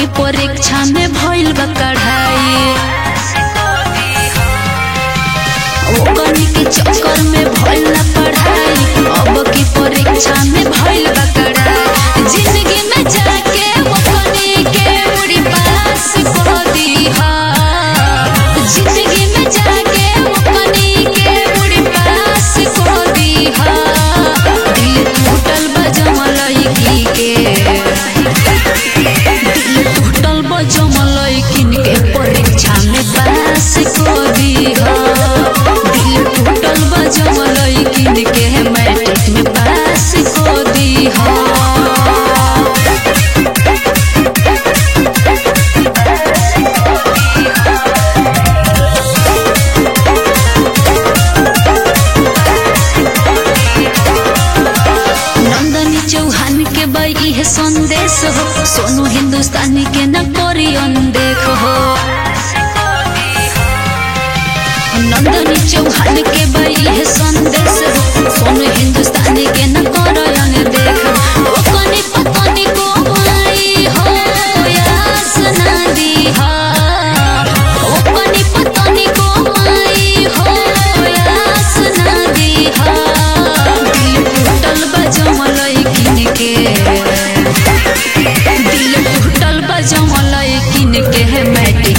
परीक्षा में भइल बा कढ़ाई ओकनी के चक्कर में भइल ना पढ़ाई अब की परीक्षा में भइल बा कढ़ाई जिंदगी में जाके ओकनी के उड़ी पास कर दीहा जिंदगी में जाके ओकनी के उड़ी पास कर दीहा दिल टूटल बा जमलई के दिल टूटल बा जमलई किन के परीक्षा में पास कर दीहा दिल टूटल बा जमलई किन के मैट्रिक में पास कर दीहा नंदनी चौहान के बई इहे संदेश हो सोनू हिंदुस्तानी के न करी अनदेख हो नंदनी चौहान के बई इहे संदेश हो सोनू हिंदुस्तानी के न करी अनदेख ओ कनी पकनी को आई हो यास ना दीहा ओ कनी पकनी को आई हो यास ना दीहा दिल टूटल बा जमलई किन के दिल टूटल बा जमलई किन के मैट्रिक